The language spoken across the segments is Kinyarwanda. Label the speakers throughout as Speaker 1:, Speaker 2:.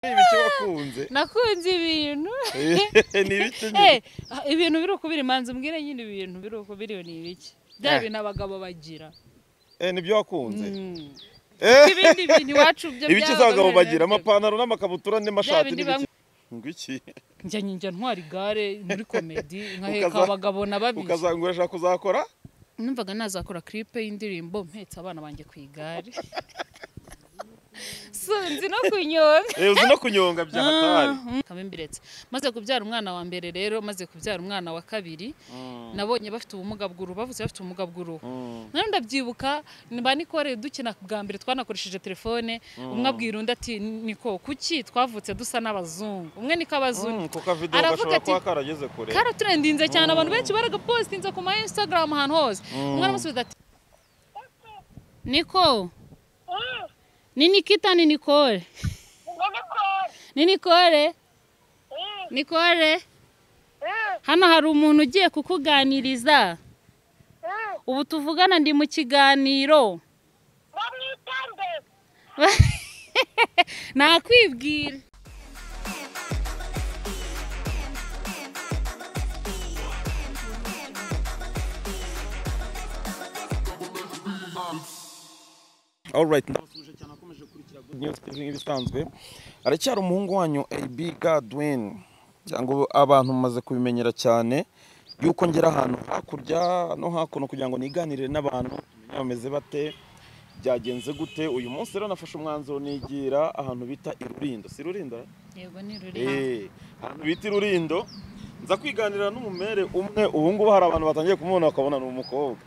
Speaker 1: ibice wakunze
Speaker 2: nakunze ibintu
Speaker 1: ni ibice
Speaker 2: Eh,
Speaker 1: nyine
Speaker 2: ibintu biri ukubiri manzi mbwira nyine ibintu biri ukubiri ni ibiki bya
Speaker 1: Eh.
Speaker 2: bintu abagabo bagira
Speaker 1: Eh, nibyo wakunze
Speaker 2: Mm.
Speaker 1: Eh,
Speaker 2: ibindi bintu iwacu byo
Speaker 1: ibice
Speaker 2: byaba
Speaker 1: z'abagabo
Speaker 2: bimeze
Speaker 1: bagira
Speaker 2: bite?
Speaker 1: amapantaro n'amakabutura n'amashati
Speaker 2: bindi
Speaker 1: n'ibiki ngwiki
Speaker 2: njya njya ntwara igare muri komedi nkaheka
Speaker 1: Ukaza-
Speaker 2: abagabo na babiri
Speaker 1: ukazanga urashaka kuzakora
Speaker 2: numvaga nazakora clip y'indirimbo mpetse abana banjye ku igare sunzi no kunyonga
Speaker 1: Eh, uzi no kunyonga bya hatari
Speaker 2: nkaba imbiretse maze kubyara umwana wa mbere rero maze kubyara umwana wa kabiri nabonye bafite ubumuga bw'uruhu bavuze bafite ubumuga bw'uruhu nawe ndabyibuka mba nikore dukina bwa mbere twanakoresheje telefone umwe abwira undi ati niko kuki twavutse dusa n'abazungu umwe niko
Speaker 1: Mm,
Speaker 2: abazungu
Speaker 1: kuko video
Speaker 2: Aravuga
Speaker 1: gashobora
Speaker 2: ati-
Speaker 1: kuba karageze kure
Speaker 2: karaturendinze cyane abantu benshi baragapositinze ku ma instagram ahantu hose umwana amusubiza ati niko ni nikita ni nikore ni nikore nikore hano hari umuntu ugiye kukuganiriza ubu tuvugana ndi mu kiganiro nakwibwira
Speaker 1: alright ndabasuje cyane akomeje gukurikira good news tv nk'ibisanzwe aracyari umuhungu wanyu ab gadwin cyangwa abantu mumaze kubimenyera cyane yuko ngera ahantu hakurya no hakuno kugira ngo niganirire n'abantu tumenye bameze bate byagenze gute uyu munsi rero nafashe umwanzuro nigira ahantu bita irurindo si rurindo
Speaker 2: yego ni ruri hano
Speaker 1: Eh, ahantu bita irurindo nza kwiganirira n'umumere umwe ubu ngubu hari abantu batangiye kumubona bakabona ni umukobwa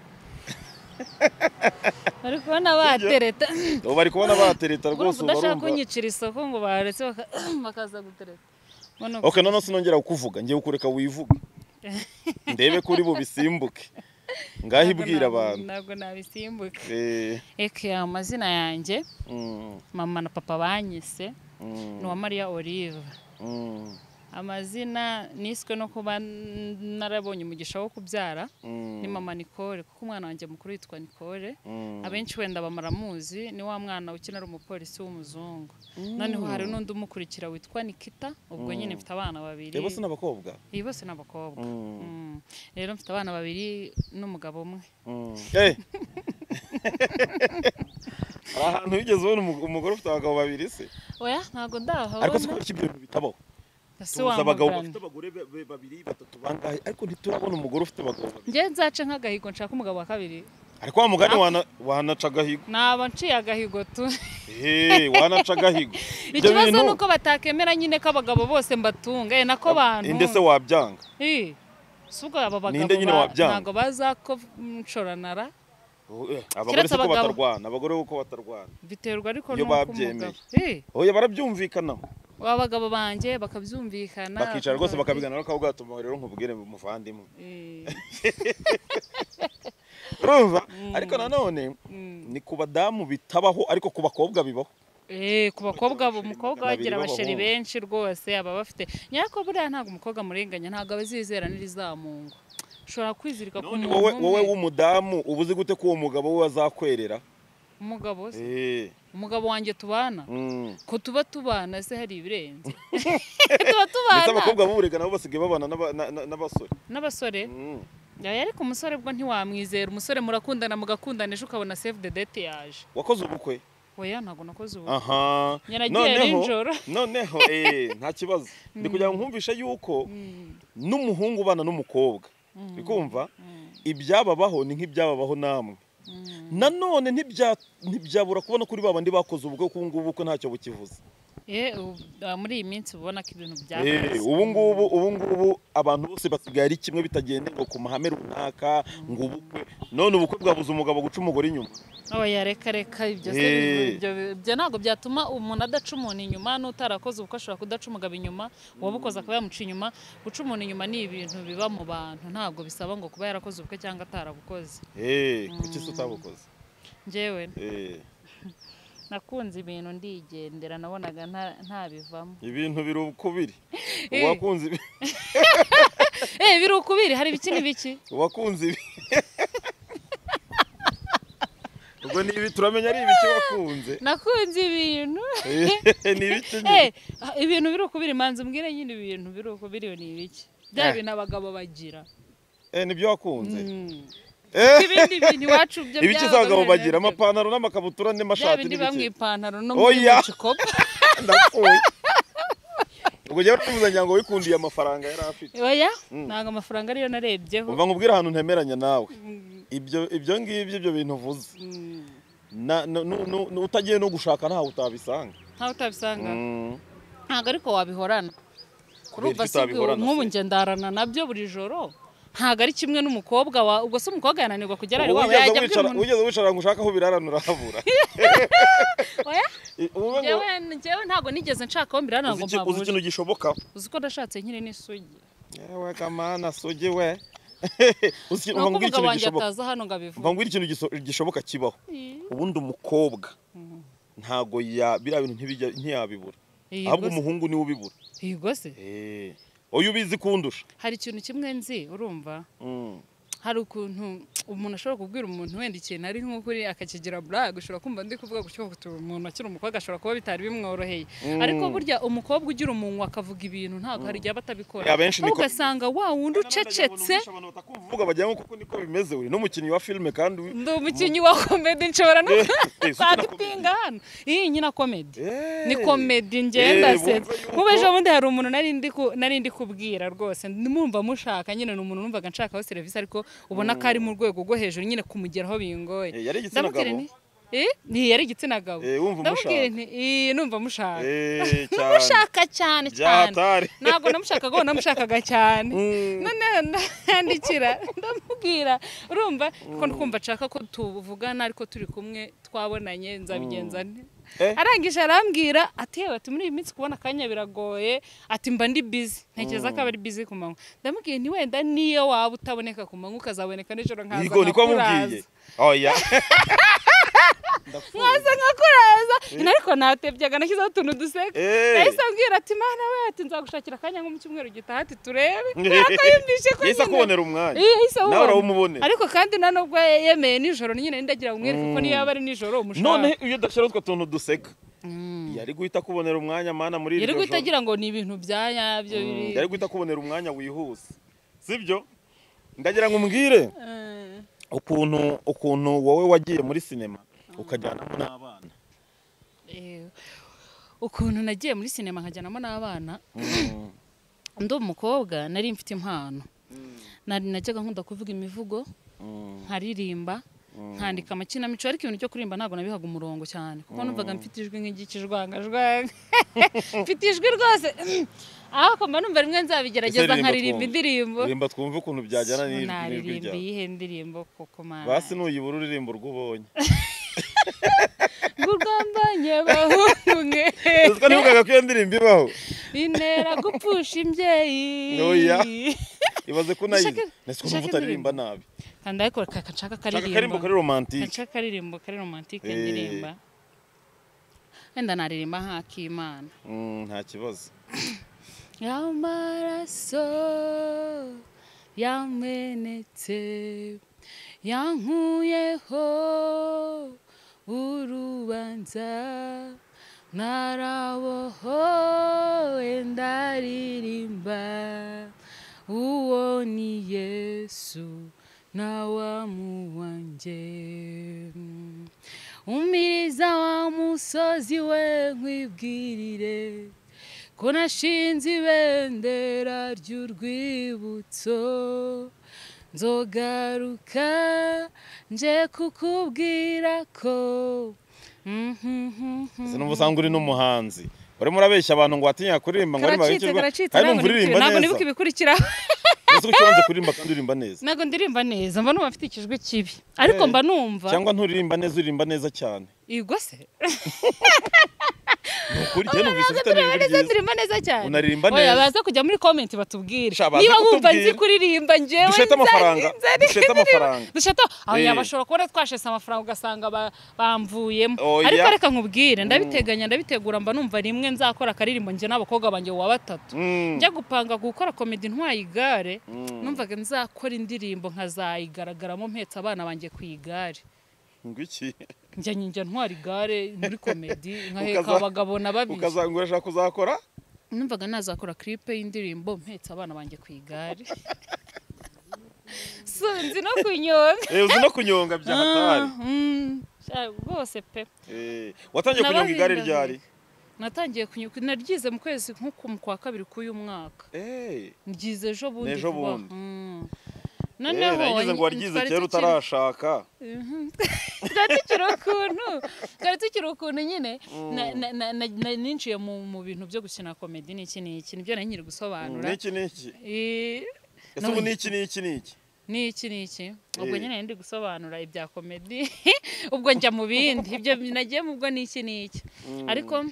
Speaker 2: bari kubona batereta
Speaker 1: ubu bari kubona batereta rwose
Speaker 2: urumva
Speaker 1: ubu
Speaker 2: udashaka
Speaker 1: barumva
Speaker 2: kunyicira isoko ngo baretse baka- bakaza gutereta Mbona uko-
Speaker 1: ok noneho sinongera kukuvuga ngiye kureka wivuge ndebe kuri bubisimbuke ngaho
Speaker 2: ntabwo
Speaker 1: ibwira
Speaker 2: nab-
Speaker 1: abantu
Speaker 2: ntabwo nabisimbuka
Speaker 1: Eh,
Speaker 2: eke amazina yanjye
Speaker 1: mm,
Speaker 2: mama na papa banyise
Speaker 1: mm,
Speaker 2: ni uwa mariya olive
Speaker 1: mm,
Speaker 2: amazina niswe no kuba narabonye umugisha wo kubyara
Speaker 1: mm,
Speaker 2: ni mama nicole kuko umwana wanjye mukuru yitwa nicole
Speaker 1: mm.
Speaker 2: abenshi wenda bamaramuzi ni wa mwana ukina ari umupolisi w'umuzungu noneho hari n'undi umukurikira witwa nikita ubwo nyine mfite abana babiri
Speaker 1: Eh, bose ni abakobwa
Speaker 2: iyi bose ni abakobwa
Speaker 1: Mm.
Speaker 2: Mm. rero mfite abana babiri n'umugabo umwe
Speaker 1: Mm. Eh. hari ahantu wigeze ubona umu- umugore ufite abagabo babiri se
Speaker 2: oya ntabwo
Speaker 1: ariko si
Speaker 2: ndahabona
Speaker 1: kubera ko ibyo bintu bitabaho
Speaker 2: ese
Speaker 1: tuzi abagabo bafite
Speaker 2: wamugana
Speaker 1: abagore be- be- babiri batatu bangahe ariko ntiturabona umugore ufite abagabo babiri
Speaker 2: njye nzace nk'agahigo nshaka umugabo wa kabiri
Speaker 1: ariko wa mugani wana- wanaca agahigo
Speaker 2: naba nciye agahigo tu
Speaker 1: Eh, wanaca agahigo Ibyo
Speaker 2: ikibazo
Speaker 1: bintu-
Speaker 2: ni uko batakemera nyine ko abagabo bose mbatunga eh, nako bantu
Speaker 1: inde se wabyanga
Speaker 2: Eh, si ubwo aba bagabo
Speaker 1: Ninde nyine
Speaker 2: ba-
Speaker 1: wabyanga?
Speaker 2: ntabwo bazakocoranara
Speaker 1: Eh, abagore
Speaker 2: Keretse
Speaker 1: siko
Speaker 2: abagabo.
Speaker 1: batarwana abagore uko batarwana
Speaker 2: biterwa ariko
Speaker 1: Iyo
Speaker 2: n'uko
Speaker 1: babyemeye.
Speaker 2: umugabo Eh,
Speaker 1: oya barabyumvikanaho
Speaker 2: abagabo banjye bakabyumvikana
Speaker 1: bakicara rwose
Speaker 2: bakabi-
Speaker 1: bakabiganira bakaba bwatuma rero nkubwire muvandimwe
Speaker 2: Eh,
Speaker 1: urumva ariko nanone
Speaker 2: mm.
Speaker 1: ni ku badamu bitabaho ariko ku bakobwa bibaho
Speaker 2: Eh, ku bakobwa bu- umukobwa
Speaker 1: magana abiri
Speaker 2: bagira abasheri
Speaker 1: b'abahungu.
Speaker 2: benshi rwose aba bafite nyako buriya ntabwo umukobwa amurenganya ntabwo aba azizera n'irizamungwa ushobora kwizirika ku
Speaker 1: None
Speaker 2: muntu
Speaker 1: wowe wowe
Speaker 2: umwe
Speaker 1: w'umudamu uba uzi gute ko uwo mugabo we azakwerera
Speaker 2: umugabo se
Speaker 1: Eh,
Speaker 2: umugabo wanjye tubana
Speaker 1: mm.
Speaker 2: ko tuba tubana se hari ibirenze tuba
Speaker 1: ndetse
Speaker 2: tubana
Speaker 1: abakobwa b'uburega nabo basigaye babana n'aba- na- na- n'abasore
Speaker 2: n'abasore
Speaker 1: Mm.
Speaker 2: Yaya, ariko umusore bwo ntiwamwizera umusore murakundana mugakundana ejo ukabona save the date yaje
Speaker 1: wakoze ubukwe
Speaker 2: oya ntabwo nakoze ubu
Speaker 1: aha
Speaker 2: Njye nagiye nijoro.
Speaker 1: noneho eh, nta kibazo ndi kugira ngo nkumvishe yuko n'umuhungu ubana n'umukobwa ukumva ibyababaho ni nk'ibyababaho namwe nanone ntibya- ntibyabura kubona kuri ba bandi bakoze ubukwe kuko ubu ngubu ko ntacyo bukivuze
Speaker 2: Eh, ubu- ah, muri iyi minsi ubona ko ibintu
Speaker 1: Eh,
Speaker 2: byakaze
Speaker 1: ubu ngubu ubu ngubu abantu bose basigaye ari kimwe bitagendeye ngo ku mahame runaka ngo ubukwe none ubukwe bwabuze umugabo guca umugore inyuma
Speaker 2: oya reka reka ibyo se
Speaker 1: Eh.
Speaker 2: ibyo- ibyo- ibyo ntabwo byatuma umuntu adaca umuntu inyuma n'utarakoze ubukwe ashobora kudaca umugabo inyuma uwabukoze akaba yamuca inyuma guca umuntu inyuma ni ibintu biba mu bantu ntabwo bisaba ngo kuba yarakoze ubukwe cyangwa atarabukoze
Speaker 1: Eh, kuki se utabukoze
Speaker 2: njyewe
Speaker 1: Eh,
Speaker 2: nakunze ibintu ndigendera nabonaga nta- ntabivamo
Speaker 1: ibintu biri ukubiri
Speaker 2: Eh.
Speaker 1: uwakunze ibi-
Speaker 2: eh biri ukubiri hari ibiki n'ibiki
Speaker 1: uwakunze ibi ubwo twe ni ibi turamenya ari ibiki wakunze
Speaker 2: nakunze ibintu
Speaker 1: ni ibiki nyine
Speaker 2: Eh, ibintu biri ukubiri manzi mbwire nyine ibintu biri ukubiri ni ibiki bya
Speaker 1: Eh.
Speaker 2: bintu abagabo bagira
Speaker 1: Eh, nibyo wakunze
Speaker 2: Mm.
Speaker 1: Eh,
Speaker 2: ibindi bintu iwacu byo
Speaker 1: ibiki
Speaker 2: byabaga
Speaker 1: abagabo
Speaker 2: bimeze
Speaker 1: bagira
Speaker 2: bite?
Speaker 1: amapantaro n'amakabutura
Speaker 2: bya
Speaker 1: n'amashati
Speaker 2: bindi
Speaker 1: n'ibiki.
Speaker 2: biba mu ipantaro no
Speaker 1: Oya.
Speaker 2: muri bucikopa
Speaker 1: ndapfuye ubwo jya urifuza ngo wikundiye amafaranga yari afite
Speaker 2: oya ntabwo amafaranga ariyo narebyeho
Speaker 1: uva nkubwire ahantu ntemeranya nawe ibyo ibyo ngibyo ibyo bintu uvuze
Speaker 2: Mm.
Speaker 1: Na- nu- nu- nu- nu- utagiye no gushaka ntawe utabisanga
Speaker 2: ntawe utabisanga
Speaker 1: Mm.
Speaker 2: ntabwo ariko wabihorana
Speaker 1: Kubera
Speaker 2: urumva
Speaker 1: iki
Speaker 2: si ubwo-
Speaker 1: utabihorana
Speaker 2: nk'ubu
Speaker 1: se?
Speaker 2: njye ndarana nabyo buri joro ntabwo ari kimwe n'umukobwa wa ubwo se umukobwa yananirwa kugera ari
Speaker 1: Ubu
Speaker 2: iwawe
Speaker 1: wigeze
Speaker 2: yajya abwira
Speaker 1: wicara-
Speaker 2: umuntu
Speaker 1: wigeze wicara ngo ushake aho birarana urahabura
Speaker 2: oya
Speaker 1: I- ubu ngo-
Speaker 2: njyewe njyewe ntabwo nigeze nshaka aho mbirana ngo
Speaker 1: uzi iki- uzi
Speaker 2: mpabure
Speaker 1: ikintu gishoboka
Speaker 2: uzi ko ndashatse nyine n'isugi
Speaker 1: yewe kamana sugi we uzi iki-
Speaker 2: ni
Speaker 1: uva ngo ngwire
Speaker 2: uko umugabo
Speaker 1: ikintu
Speaker 2: wanjye
Speaker 1: gishoboka
Speaker 2: ataza hano
Speaker 1: uva
Speaker 2: ngo abivuge
Speaker 1: ngo ngwire ikintu giso- gishoboka kibaho ubundi umukobwa ntago ya biriya bintu ntibijya- ntiyabibura ahubwo
Speaker 2: Yego se-
Speaker 1: umuhungu niwe ubibura
Speaker 2: yego se
Speaker 1: Eh, oya ubizi kundusha
Speaker 2: hari ikintu kimwe nzi urumva
Speaker 1: Mm.
Speaker 2: hari ukuntu umuntu ashobora kubwira umuntu wenda ikintu ari nk'ukuri akakigira burag ushobora kumva ndi kuvuga gutyo utu umuntu akiri umukobwa ashobora kuba bitari bimworoheye
Speaker 1: Mm.
Speaker 2: ariko burya umukobwa ugira umunwa akavuga ibintu ntabwo hari igihe aba atabikora
Speaker 1: Ya, benshi
Speaker 2: Ahubwo
Speaker 1: niko-
Speaker 2: ugasanga wa wundi ucecetse
Speaker 1: uvuga bajyamo kuko niko bimeze uri n'umukinnyi wa filime kandi wi-
Speaker 2: ndi umukinnyi wa komedi nshobora no
Speaker 1: Eh, eh, si
Speaker 2: kwandipinga hano iyi nyina komedi
Speaker 1: Eh.
Speaker 2: ni komedi
Speaker 1: Eh,
Speaker 2: ngenda
Speaker 1: wumva
Speaker 2: se
Speaker 1: yuko-
Speaker 2: nk'ubu ejo bundi hari umuntu nari ndi ku- nari ndi kubwira rwose mumva mushaka nyine ni umuntu numvaga nshakaho serivisi ariko ubona ko ari mu rwego rwo hejuru nyine kumugeraho bingoye
Speaker 1: Eh, yari igitsina
Speaker 2: Ndamubwira
Speaker 1: gabo?
Speaker 2: nti eh, ni- yari igitsina gabo
Speaker 1: Eh, wumva
Speaker 2: ndamubwira
Speaker 1: umushaka.
Speaker 2: nti "Eh, numva mushaka
Speaker 1: Eh, cyane
Speaker 2: mushaka cyane cyane
Speaker 1: byatari
Speaker 2: ntabwo namushakaga ubu namushakaga cyane
Speaker 1: Mm.
Speaker 2: noneho ndandikira ndamubwira urumva ko ndikumva nshaka ko tuvugana ariko turi kumwe twabonanye nzabigenza nte
Speaker 1: Eh.
Speaker 2: arangije arambwira ati yewe ati muri iyi minsi kubona akanya biragoye ati mba ndi bizi ntekereza ko aba ari bizi ku manywa ndamubwiye ni wenda niyo waba utaboneka ku manywa ukazaboneka nijoro nkaza
Speaker 1: Yego, niko amubwiye
Speaker 2: nkakuraza."
Speaker 1: oya
Speaker 2: nkaza nkakuraza ino ariko natebyaga nashyizeho utuntu duseka
Speaker 1: Eh.
Speaker 2: nahise ambwira ati mana we ati nzagushakira akanya nko mu cyumweru gitaha ati turebe kubera ko yumvishe ko
Speaker 1: yahise
Speaker 2: nyine-
Speaker 1: akubonera umwanya
Speaker 2: Iya, yahise
Speaker 1: nawe
Speaker 2: awubona.
Speaker 1: urawumubonera
Speaker 2: ariko kandi nta nubwo yemeye nijoro nyine ndagira umwereke ko niyo yaba ari nijoro
Speaker 1: none
Speaker 2: umushaka
Speaker 1: iyo udashyira utwo tuntu duseka yari guhita akubonera umwanya mana muri
Speaker 2: yari
Speaker 1: iryo
Speaker 2: guhita
Speaker 1: joro
Speaker 2: agira ngo ni ibintu bya nyabyo biri
Speaker 1: yari guhita akubonera umwanya wihuse sibyo ndagira ngo umbwire
Speaker 2: Eh.
Speaker 1: ukuntu ukuntu wowe wagiye muri sinema ukajyanamo n'abana
Speaker 2: Eh, ukuntu nagiye muri sinema nkajyanamo n'abana ndi umukobwa nari mfite impano nari najyaga nkunda kuvuga imivugo nkaririmba nkandika amakinamico ariko ibintu byo kuririmba ntabwo nabihaga umurongo cyane kuko numvaga mfite ijwi nk'igikijwangajwanga mfite ijwi rwose ariko mba numva rimwe nzabigerageza
Speaker 1: Ese
Speaker 2: nkaririmba
Speaker 1: twumve.
Speaker 2: indirimbo
Speaker 1: rimba twumve ukuntu byajyana n'ijwi- n'ijwi
Speaker 2: naririmba
Speaker 1: ryawe
Speaker 2: iyihe ndirimbo koko mana
Speaker 1: basi nuyibura uririmba urwo ubonye
Speaker 2: ngo urwambanye bahunge
Speaker 1: uziko ntibugaga ko iyo ndirimbo ibaho
Speaker 2: intera gupfusha imbyeyi
Speaker 1: Oya. ibaze ko unayizi
Speaker 2: Ushake-
Speaker 1: nese
Speaker 2: ushake
Speaker 1: numva utaririmba nabi
Speaker 2: kandi ariko reka nshaka
Speaker 1: shaka akaririmbo
Speaker 2: akaririmba
Speaker 1: kari romantike
Speaker 2: nshaka akaririmbo kari romantike
Speaker 1: Eh.
Speaker 2: ndirimba wenda naririmba nk'akimana
Speaker 1: Mm, nta kibazo
Speaker 2: yamaraso yamenetse yankuyeho urubanza ntarabohowe ndaririmba uwo ni yesu nawamu wanjye umiriza wa musozi we nkwibwirire ko nashinze ibendera ry'urwibutso nzogaruka nje kukubwira ko
Speaker 1: ese numva usanga uri n'umuhanzi urimo urabeshya abantu ngo watinya kuririmba ngo arimo
Speaker 2: karacitse
Speaker 1: abikirwa
Speaker 2: karacitse
Speaker 1: kandi numva
Speaker 2: ntabwo
Speaker 1: uririmba
Speaker 2: nibuka- ntabwo
Speaker 1: neza
Speaker 2: nibuka ibikurikiraho
Speaker 1: ese ko ukibanza kuririmba kandi uririmba neza
Speaker 2: ntabwo ndirimba neza mba numva mfite ikijwi kibi ariko mba numva
Speaker 1: cyangwa nturirimba neza uririmba neza cyane
Speaker 2: igwa se
Speaker 1: ni ukuri njye numvise ufite
Speaker 2: Tureba
Speaker 1: n'ijwi
Speaker 2: neza
Speaker 1: ryiza
Speaker 2: ndirimba neza cyane
Speaker 1: Unaririmba
Speaker 2: Oya,
Speaker 1: neza.
Speaker 2: baza kujya muri comment batubwire
Speaker 1: Sha, baze
Speaker 2: niba wumva
Speaker 1: kutubwira.
Speaker 2: nzi kuririmba njyewe
Speaker 1: Dushete
Speaker 2: nza-
Speaker 1: amafaranga.
Speaker 2: nza- nza-
Speaker 1: Dushete amafaranga.
Speaker 2: dushete
Speaker 1: Eh.
Speaker 2: aya bashobora kubona twashese amafaranga ugasanga ba- bamvuyemo
Speaker 1: Oya.
Speaker 2: ariko reka nkubwire ndabiteganya ndabitegura mba numva rimwe nzakora akaririmbo njye n'abakobwa banjye wa batatu
Speaker 1: Mm.
Speaker 2: njya gupanga gukora komedi ntwaye igare
Speaker 1: Mm.
Speaker 2: numvaga nzakora indirimbo nkazayigaragaramo mpetse abana banjye ku igare
Speaker 1: ngo iki
Speaker 2: njya njya ntwara igare muri komedi nkaheka
Speaker 1: Ukaza-
Speaker 2: abagabo na babiri
Speaker 1: ukazanga urashaka kuzakora
Speaker 2: numvaga nazakora clip y'indirimbo mpetse abana banjye ku igare so nzi no kunyonga
Speaker 1: Eh, uzi no kunyonga bya hatari
Speaker 2: Ah, mm, sha- rwose pe
Speaker 1: Eh, watangiye kunyonga igare ryari
Speaker 2: natangiye kunyuka naryize mu kwezi nko ku- mu kwa kabiri k'uyu mwaka
Speaker 1: Eh,
Speaker 2: ngize ejo bundi
Speaker 1: N'ejo
Speaker 2: vuba.
Speaker 1: bundi. eh,
Speaker 2: Mm.
Speaker 1: nagize ngo waryize
Speaker 2: twari
Speaker 1: kera
Speaker 2: tukiri-
Speaker 1: utarashaka
Speaker 2: Mhm. twari tukiri ukuntu twari tukiri ukuntu nyine na- na- na- na- na- ninjiye mu mu bintu byo gukina komedi n'iki n'iki nibyo nari nyiri gusobanura
Speaker 1: niki niki
Speaker 2: Eh,
Speaker 1: ese ubu niki niki niki
Speaker 2: n'iki n'iki ubwo
Speaker 1: Eh.
Speaker 2: nyine nari ndi gusobanura ibya komedi ubwo njya mu bindi ibyo nagiye mu bwo n'iki n'iki ariko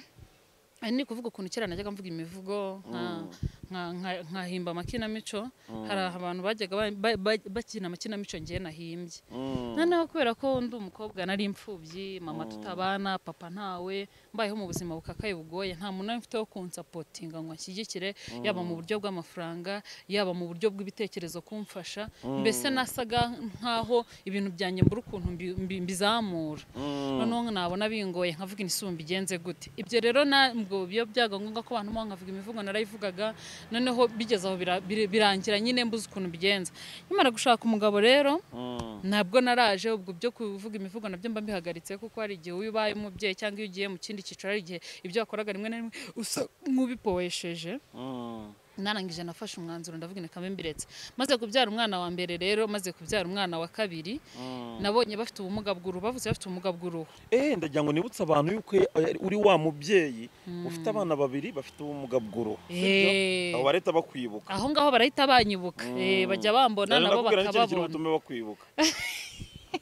Speaker 2: ari ni kuvuga ukuntu kera najyaga mvuga imivugo nka- nka- nka- nkahimba amakinamico hari abantu bajyaga ba- ba- ba- bakina amakinamico ngewe nahimbye
Speaker 1: Mm.
Speaker 2: noneho kubera ko ndi umukobwa nari imfubyi mama tutabana papa ntawe mbayeho mu buzima bukakaye bugoye nta muntu nari mfite wo kunsapotinga ngo anshyigikire yaba mu buryo bw'amafaranga yaba mu buryo bw'ibitekerezo kumfasha mbese nasaga nk'aho ibintu byanjye mbura ukuntu mbi- mbi- mbizamura
Speaker 1: Mm.
Speaker 2: noneho nabona bingoye nkavuga inisumba mbigenze gute ibyo rero ntabwo biba byaga ngombwa ko abantu baho nkavuga imivugo narayivugaga noneho bigeze aho bira- bira- birangira nyine mbuze ukuntu mbigenza nkimara gushaka umugabo rero
Speaker 1: Mm.
Speaker 2: ntabwo naraje ubwo byo kuvuga imivugo nabyo mba mbihagaritse kuko hari igihe iyo ubaye umubyeyi cyangwa iyo ugiye mu kindi cyiciro hari igihe ibyo wakoraga rimwe na rimwe usa nk'ubipowesheje
Speaker 1: Mm.
Speaker 2: narangije nafashe umwanzuro ndavuga ni kamwe mbiretse maze kubyara umwana wa mbere rero maze kubyara umwana wa kabiri
Speaker 1: Mm.
Speaker 2: nabonye bafite ubumuga bw'uruhu bavuze bafite ubumuga bw'uruhu
Speaker 1: Eh, ndagira ngo nibutse abantu yuko eh, uri wa mubyeyi ufite abana babiri bafite ubumuga bw'uruhu sibyo?
Speaker 2: Eh.
Speaker 1: abo bareta bakwibuka
Speaker 2: aho ngaho barahita banyibuka Eh, bajya bambona
Speaker 1: Nari
Speaker 2: nabo
Speaker 1: nakubwira n'ikintu kiri
Speaker 2: bakababona
Speaker 1: butume bakwibuka